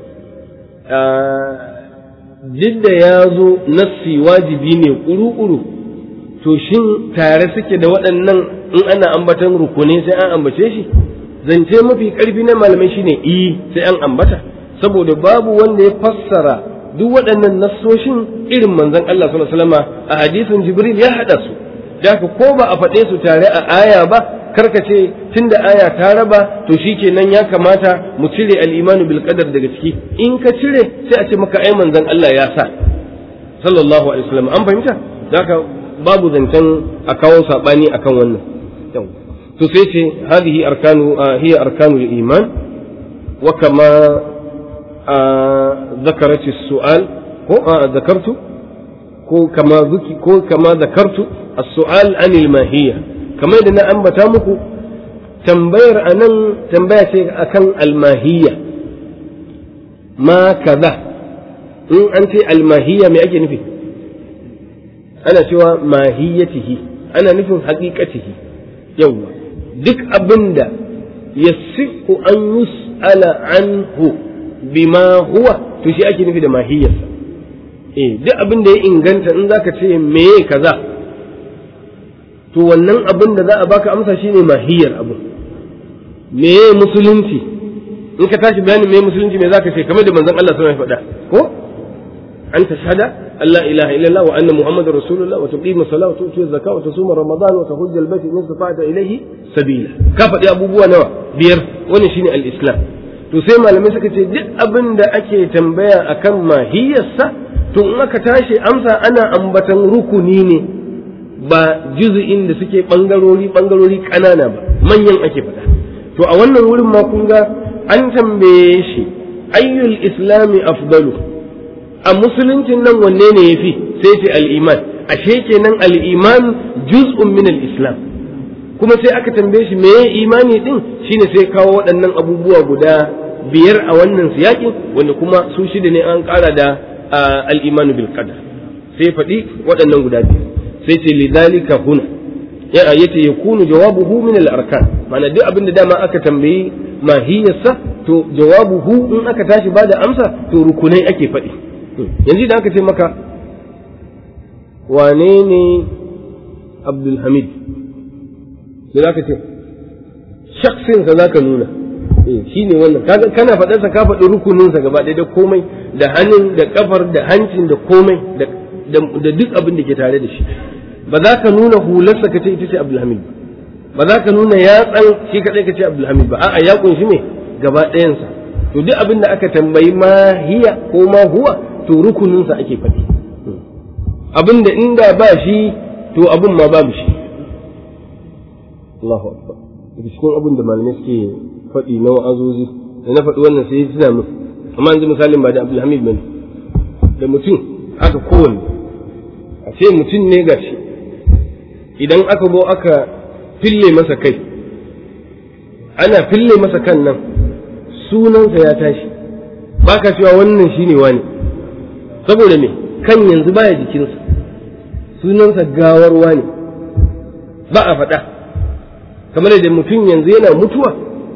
duk da ya zo nassi wajibi ne ƙuru-ƙuru to shin tare suke da waɗannan in ana ambatan rukuni sai an ambace shi zance mafi ƙarfi na malamai shine i sai an ambata saboda babu wanda ya fassara duk waɗannan nassoshin irin manzon Allah sallallahu alaihi wasallam a hadisin Jibril ya hada su da ko ba a faɗe su tare a aya ba karka ce tunda aya ta raba to shikenan ya kamata mu cire al-imanu bil qadar daga ciki in ka cire sai a ce maka ai manzon Allah ya sa sallallahu alaihi wasallam an fahimta haka babu zancen a kawo sabani akan wannan to sai ce hadhihi arkanu hiya arkanul iman wa kama ذكرت السؤال ko ذكرت ko kama zuki ko kama zakartu as-su'al anil mahiyya kamar da na ambata muku tambayar anan tambaya ce akan al-mahiyya ma kaza in an ce al-mahiyya me ake nufi ana cewa mahiyyatihi ana nufin haqiqatihi yawa duk abinda yasihu an yus'ala anhu bima huwa to shi ake nufi da mahiyyarsa eh duk abin da ya inganta in zaka ce meye kaza to wannan abin da za a baka amsa shine mahiyar abu meye musulunci in ka tashi bayanin meye musulunci me zaka ce kamar da manzon Allah sallallahu alaihi wasallam ya faɗa ko an tashhada Allah ilaha illallah wa anna muhammadar rasulullah wa tuqima salat wa tu'ti zakat wa tasuma ramadan wa tahujja al-bayt in istata'ta ilayhi sabila ka faɗi abubuwa nawa biyar wannan shine al-islam to sai malamai suka ce duk abin da ake tambaya akan mahiyarsa to in aka tashi amsa ana ambatan rukuni ne ba juzu'in da suke bangarori bangarori kanana ba manyan ake faɗa to a wannan wurin ma kun ga an tambaye shi ayyul islami afdalu a musuluncin nan wanne ne yafi sai ce al-iman ashe kenan al-iman juz'un min al-islam kuma sai aka tambaye shi meye imani din shine sai kawo waɗannan abubuwa guda biyar a wannan siyakin wanda kuma su shida ne an ƙara da al-imanu bil qadar sai faɗi waɗannan guda biyar sai ce lidhalika huna ya yace yakunu jawabuhu min al-arkan ma'ana duk abin da dama aka tambayi mahiyarsa to jawabuhu in aka tashi bada amsa to rukunai ake faɗi yanzu da aka ce maka wane ne Abdul Hamid sai za ka ce shaksinsa za ka nuna shi ne wannan kana faɗarsa ka faɗi rukuninsa gaba ɗaya da komai da hannun da kafar da hancin da komai da duk abin da ke tare da shi ba za ka nuna hularsa ka ce ita ce abdulhamid ba za ka nuna yatsan shi kaɗai ka ce abdulhamid ba a'a ya kunshi me gaba ɗayansa to duk abin da aka tambayi ma hiya ko ma huwa to rukuninsa ake faɗi abin da inda ba shi to abin ma babu shi Allahu akbar daga cikin abin da malamai suke faɗi na wa'azozi da na faɗi wannan sai suna min amma yanzu misalin ba da Abdulhamid bane da mutum aka kowanne a ce mutum ne gashi idan aka zo aka fille masa kai ana fille masa kan nan sunansa ya tashi ba ka cewa wannan shine wani saboda me kan yanzu baya jikinsa sunansa gawar wani ba a faɗa kamar da mutum yanzu yana mutuwa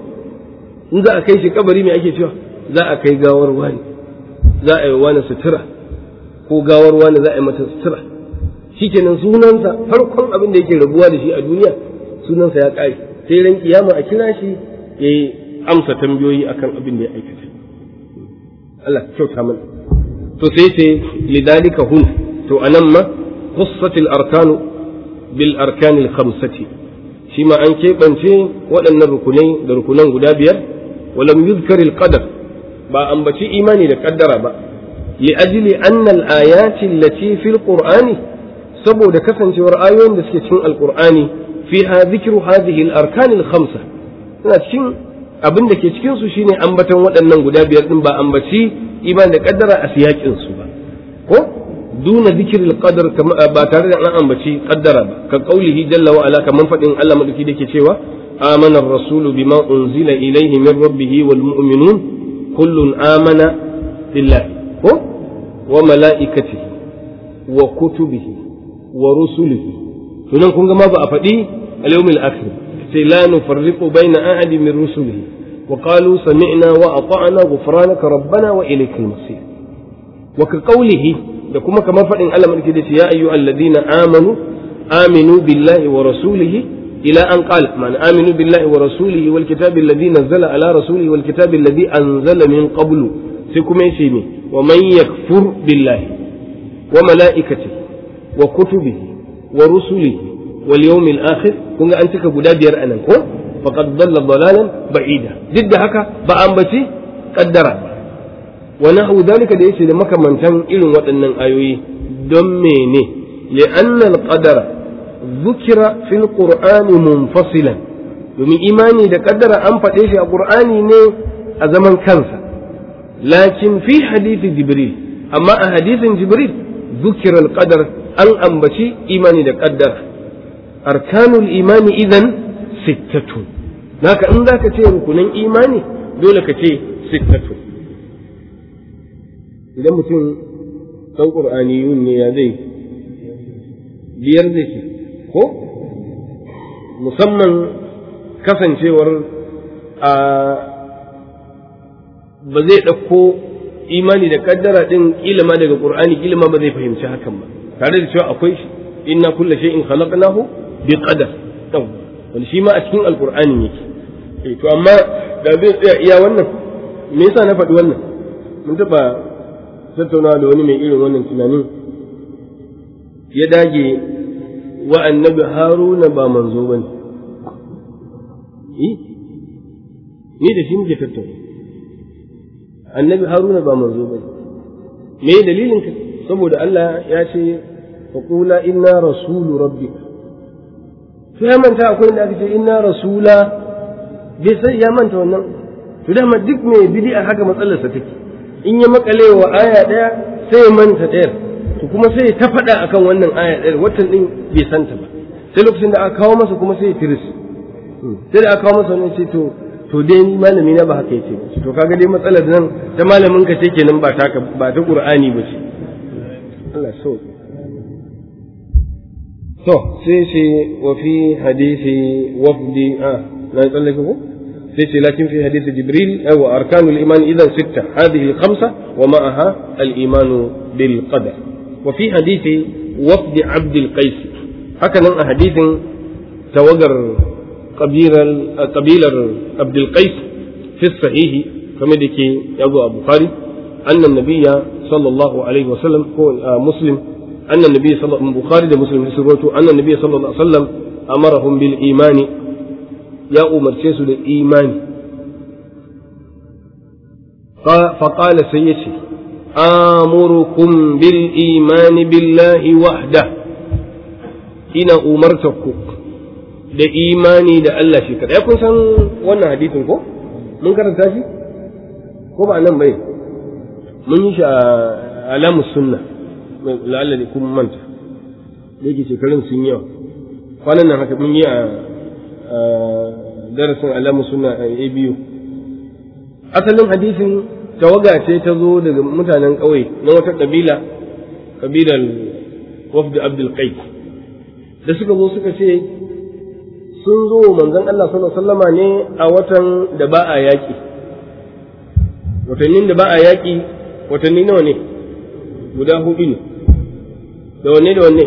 in za a kai shi kabari mai ake cewa za a kai gawar wani za a yi wani sutura ko gawar wani za a yi mata sutura shikenan sunansa farkon abin da yake rabuwa da shi a duniya sunansa ya ƙare sai ran kiyama a kira shi ya yi amsa tambayoyi akan abin da ya aikata Allah kyauta mana to sai ce lidalika hun to anan ma qussatil arkanu bil arkanil khamsati shi ma an keɓance waɗannan rukunai da rukunan guda biyar walam yuzkaril qadar ba ambaci imani da kaddara ba li ajli anna al ayati allati fil qur'ani saboda kasancewar ayoyin da suke cikin alqur'ani fiha dhikru hadhihi al arkan al khamsa suna cikin abin da ke cikin su shine ambatan waɗannan guda biyar din ba ambaci imani da kaddara a siyakin su ba ko دون ذكر القدر كما باتare da an ambaci kaddara ba ka qaulihi jalla wa ala kaman fadin Allah madauki dake cewa amana ar-rasulu bima unzila ilayhi min rabbih wal mu'minun kullun amana billahi ko wa malaikatihi wa kutubihi wa rusulihi to nan kun ga ma ba a faɗi al-yawmil akhir sai la nufarriqu baina ahadin min rusulihi wa qalu sami'na wa ata'na ghufranaka rabbana wa ilaykal masir wa ka qaulihi da kuma kamar faɗin Allah mulki da ce ya ayyu alladina amanu aminu billahi wa rasulihi ila an qala man aminu billahi wa rasulihi wal kitabi alladhi nazzala ala rasulihi wal kitabi alladhi anzala min qablu sai kuma yace me wa man yakfur billahi wa mala'ikatihi wa kutubihi wa rusulihi wal yawmil akhir kun ga an cika guda biyar anan ko faqad dalla dalalan ba'ida duk da haka ba an bace kaddara wa nahu dalika da yace da makamantan irin waɗannan ayoyi don mene li'anna al-qadara dhukira fil qur'ani munfasilan domin imani da kaddara an faɗe shi a qur'ani ne a zaman kansa lakin fi hadisi jibril amma a hadisin jibril dhukira al-qadar an ambaci imani da kaddara arkanul imani idan sittatun naka in zaka ce rukunin imani dole ka ce sittatun idan mutum ɗan ƙur'aniyun ne ya zai biyar zai ce ko musamman kasancewar a ba zai ɗauko imani da kaddara ɗin ƙila ma daga ƙur'ani ƙila ma ba zai fahimci hakan ba tare da cewa akwai shi inna kulla shay'in khalaqnahu bi qadar wani shi ma a cikin alƙur'ani yake eh to amma da zai tsaya iya wannan me yasa na faɗi wannan mun taɓa tattaunawa da wani mai irin wannan tunanin ya dage wa annabi haruna ba manzo ba ne ni da shi muke tattauna annabi haruna ba manzo ba ne me dalilin ka saboda Allah ya ce faƙula inna rasulu rabbika to ya manta akwai inda aka ce inna rasula bai sai ya manta wannan to dama duk mai bid'a haka matsalarsa take in ya makale wa aya ɗaya sai ya manta ɗayar to kuma sai ya ta faɗa akan wannan aya ɗayar watan ɗin bai santa ba sai lokacin da aka kawo masa kuma sai ya tiris sai da aka kawo masa wannan sai to to dai ni malami na ba haka yace ba to kaga dai matsalar nan ta malamin ka ce kenan ba ta ba ta qur'ani ba ce Allah so to sai ce wa fi hadisi wafdi ah na tsallake ko سيتي لكن في حديث جبريل أو أركان الإيمان إذا ستة هذه الخمسة ومعها الإيمان بالقدر وفي حديث وفد عبد القيس هكذا حديث توقر قبيلة قبيلة عبد القيس في الصحيح كما ديكي أبو أبو خالد أن النبي صلى الله عليه وسلم هو مسلم أن النبي صلى الله عليه وسلم بخاري مسلم أن النبي صلى الله عليه وسلم أمرهم بالإيمان ya umarce su da imani faƙala sai ya ce amurukum bil imani billahi wahda ina umartarku da imani da Allah shi kaɗai kun san wannan hadisin ko mun karanta shi ko ba nan bai mun yi shi a alamus sunna la'alla ne kuma manta da yake shekarun sun yawa kwanan nan haka mun yi a darasin alamu suna a biyu asalin hadisin tawaga ce ta zo daga mutanen ƙauye na wata ƙabila ƙabilar wafd abdul qais da suka zo suka ce sun zo manzon Allah sallallahu alaihi wasallama ne a watan da ba a yaƙi watannin da ba a yaƙi watanni nawa ne guda hudu ne da wanne da wanne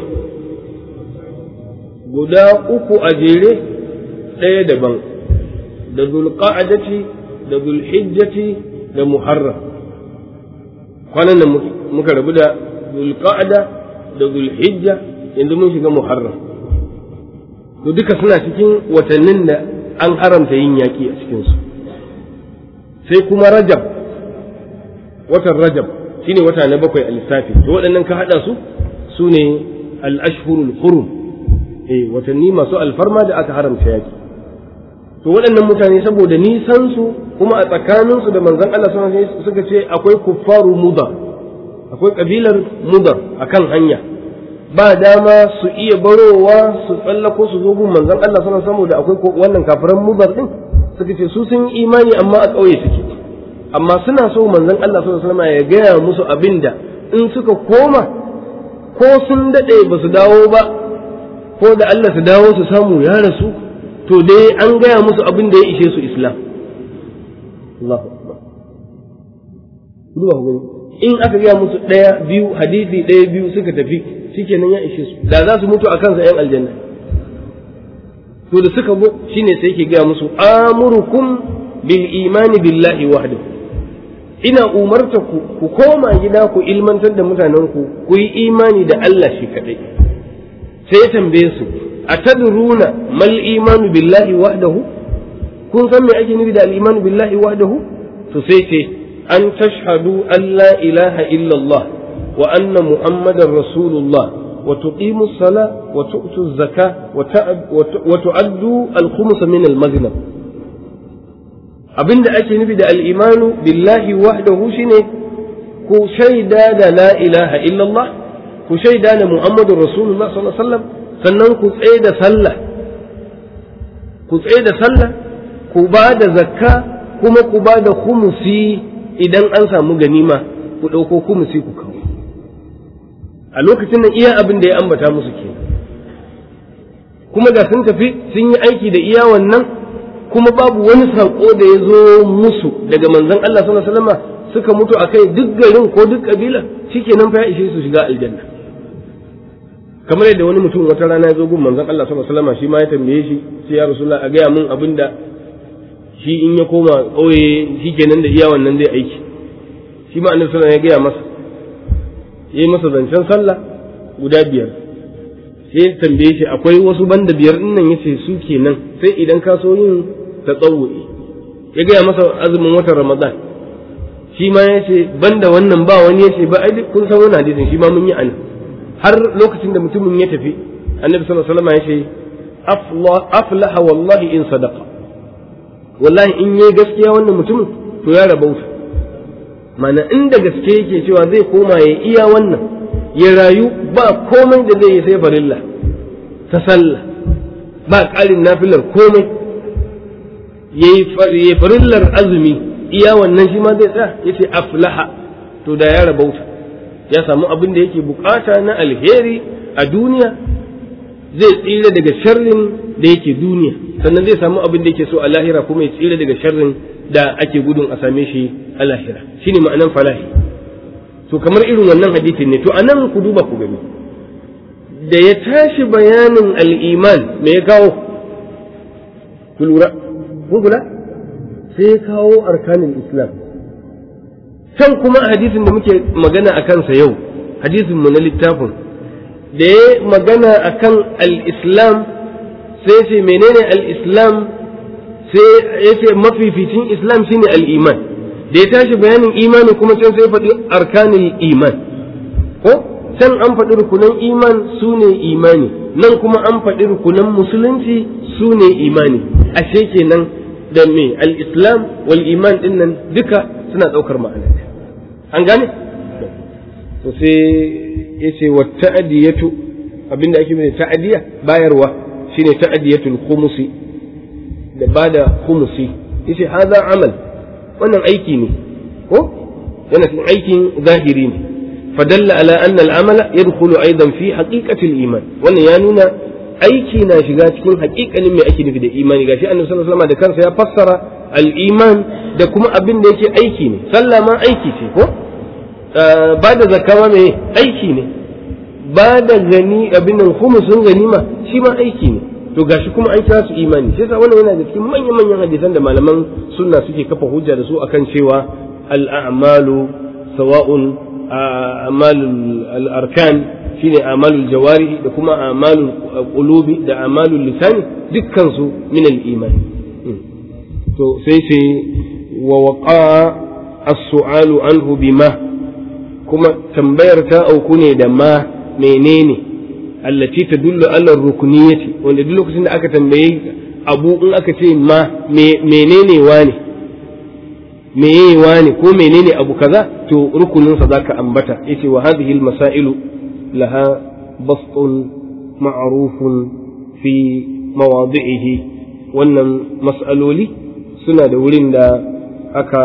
guda uku a jere ɗaya daban da zulqa'adati da zulhijjati da muharram kwanan nan muka rabu da zulqa'ada da zulhijja yanzu mun shiga muharram to duka suna cikin watannin da an haramta yin yaƙi a cikinsu sai kuma rajab watan rajab shine wata na bakwai a lissafi to waɗannan ka haɗa su su ne al-ashhurul hurum eh watanni masu alfarma da aka haramta yaƙi to waɗannan mutane saboda nisan su kuma a tsakaninsu da manzon Allah sun suka ce akwai kuffaru mudar akwai kabilar mudar akan hanya ba dama su iya barowa su tsallako su zo gun manzon Allah sun saboda akwai wannan kafiran mudar din suka ce su sun imani amma a ƙauye suke amma suna so manzon Allah sallallahu alaihi ya gaya musu abinda in suka koma ko sun daɗe ba su dawo ba ko da Allah su dawo su samu ya rasu to dai an gaya musu abin da ya ishe su islam Allahu akbar in aka gaya musu ɗaya biyu hadisi ɗaya biyu suka tafi shikenan ya ishe su da za su mutu a kansa yan aljanna to da suka zo shine sai yake gaya musu amurukum bil imani billahi wahdahu ina umarta ku ku koma gida ku ilmantar da mutanen ku ku yi imani da Allah shi kadai sai ya tambaye su atadruna mal imanu billahi wahdahu kun san me ake nufi da al imanu billahi wahdahu to sai ce an tashhadu an la ilaha illallah wa anna muhammadar rasulullah وتقيموا الصلاة وتؤتوا الزكاة وتؤدوا الخمس من المغنم abin da ake nufi da al'imanu billahi wahdahu shine ku shaida da la ilaha illallah ku shaida da muhammadun rasulullah sallallahu alaihi wasallam sannan ku tsaye da sallah ku tsaye da sallah ku ba da zakka kuma ku ba da khumusi idan an samu ganima ku ɗauko khumusi ku kawo a lokacin nan iya abin da ya ambata musu ke kuma da sun tafi sun yi aiki da iya wannan kuma babu wani saƙo da ya zo musu daga manzon Allah sallallahu alaihi wasallam suka mutu akai duk garin ko duk kabila shikenan fa ya ishe su shiga aljanna kamar yadda wani mutum wata rana ya zo gun manzon Allah sallallahu alaihi wasallam shi ma ya tambaye shi sai ya rasulullah a gaya mun abin da shi in ya koma ƙauye shikenan da iya wannan zai aiki shi ma annabi sallallahu alaihi wasallam ya gaya masa ya yi masa zancen sallah guda biyar sai ya tambaye shi akwai wasu banda biyar din nan yace su kenan sai idan ka so yin tatawwu'i ya gaya masa azumin watan ramadan shi ma ya ce banda wannan ba wani ya ce ba ai kun san wannan hadisin shi ma mun yi an har lokacin da mutumin ya tafi annabi sallallahu alaihi wasallam ya ce aflaha wallahi in sadaqa wallahi in yayi gaskiya wannan mutumin to ya rabauta mana inda gaske yake cewa zai koma ya iya wannan ya rayu ba komai da zai yi sai farilla ta sallah ba ƙarin nafilar komai ya yi farillar azumi iya wannan shi ma zai tsaya ya ce aflaha to da ya rabauta ya samu abin da yake bukata na alheri a duniya zai tsira daga sharrin da yake duniya sannan zai samu abin da yake so a lahira kuma ya tsira daga sharrin da ake gudun a same shi a lahira shine ma'anan falahi to kamar irin wannan hadisin ne to anan ku duba ku gani da ya tashi bayanin al'iman me ya kawo ku lura kun kula sai ya kawo arkanin islam can kuma hadisin da muke magana a kansa yau hadisin mu na littafin da ya magana akan al-islam sai ce menene al-islam sai ya ce mafificin islam shine al-iman da ya tashi bayanin imani kuma can sai faɗi arkanin iman ko can an faɗi rukunan iman su ne imani nan kuma an faɗi rukunan musulunci su ne imani ashe kenan da me al-islam wal iman din nan duka suna ɗaukar ma'ana an gane to sai ya ce wa ta'adiyatu abinda ake mai ta'adiya bayarwa shine ta'adiyatul khumusi da bada khumusi yace hadha amal wannan aiki ne ko yana cikin aikin zahiri ne فدل على أن العمل يدخل أيضا في حقيقة الإيمان وأن يانونا aiki na shiga cikin haƙiƙanin mai ake nufi da imani gashi annabi sallallahu alaihi wasallam da kansa ya fassara al-iman da kuma abin da yake aiki ne sallah ma aiki ce ko ba da zakka ma mai aiki ne ba da gani abin nan khumusun ganima shi ma aiki ne to gashi kuma an kira su imani shi yasa wannan yana da cikin manyan manyan hadisan da malaman sunna suke kafa hujja da su akan cewa al-a'malu sawa'un a'malul al-arkan shine a'malul jawari da kuma a'malul qulubi da a'malul lisani dukkan su min al-iman to sai ce wa waqa as-su'alu anhu bima kuma tambayar ta auku ne da ma menene allati tadullu ala rukuniyati wanda duk lokacin da aka tambaye abu in aka ce ma menene wane meye wane ko menene abu kaza to rukunin sa zaka ambata yace wa hadhihi al-masailu laha bastun ma'rufun fi mawadi'ihi wannan mas'aloli suna da wurin da aka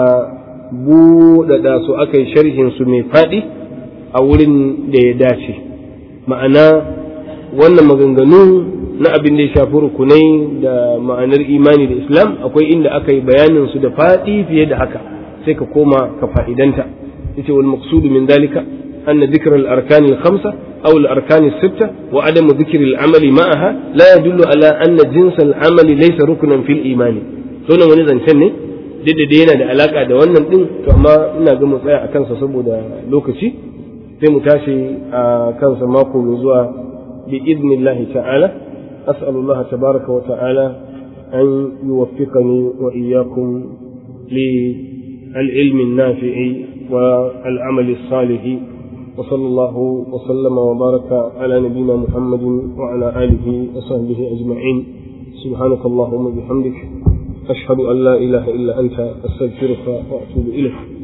buɗaɗa su aka yi sharhin su mai faɗi a wurin da ya dace ma'ana wannan maganganu na abin da ya shafi rukunai da ma'anar imani da islam akwai inda aka yi bayanin su da faɗi fiye da haka sai ka koma ka fa'idanta yace wal maqsudu min dalika anna dhikra al arkan al khamsa aw al arkan al sitta wa adam dhikri al amali ma'aha la yadullu ala anna jins al amali laysa ruknan fil imani to nan wani zancen ne duk da yana da alaka da wannan din to amma ina ga mu tsaya a kansa saboda lokaci sai mu tashi a kansa mako mai zuwa bi idnillahi ta'ala as'alullaha tabaraka wa ta'ala an yuwaffiqani wa iyyakum li العلم النافع والعمل الصالح وصلى الله وسلم وبارك على نبينا محمد وعلى آله وصحبه أجمعين سبحانك اللهم وبحمدك أشهد أن لا إله إلا أنت أستغفرك وأتوب إليك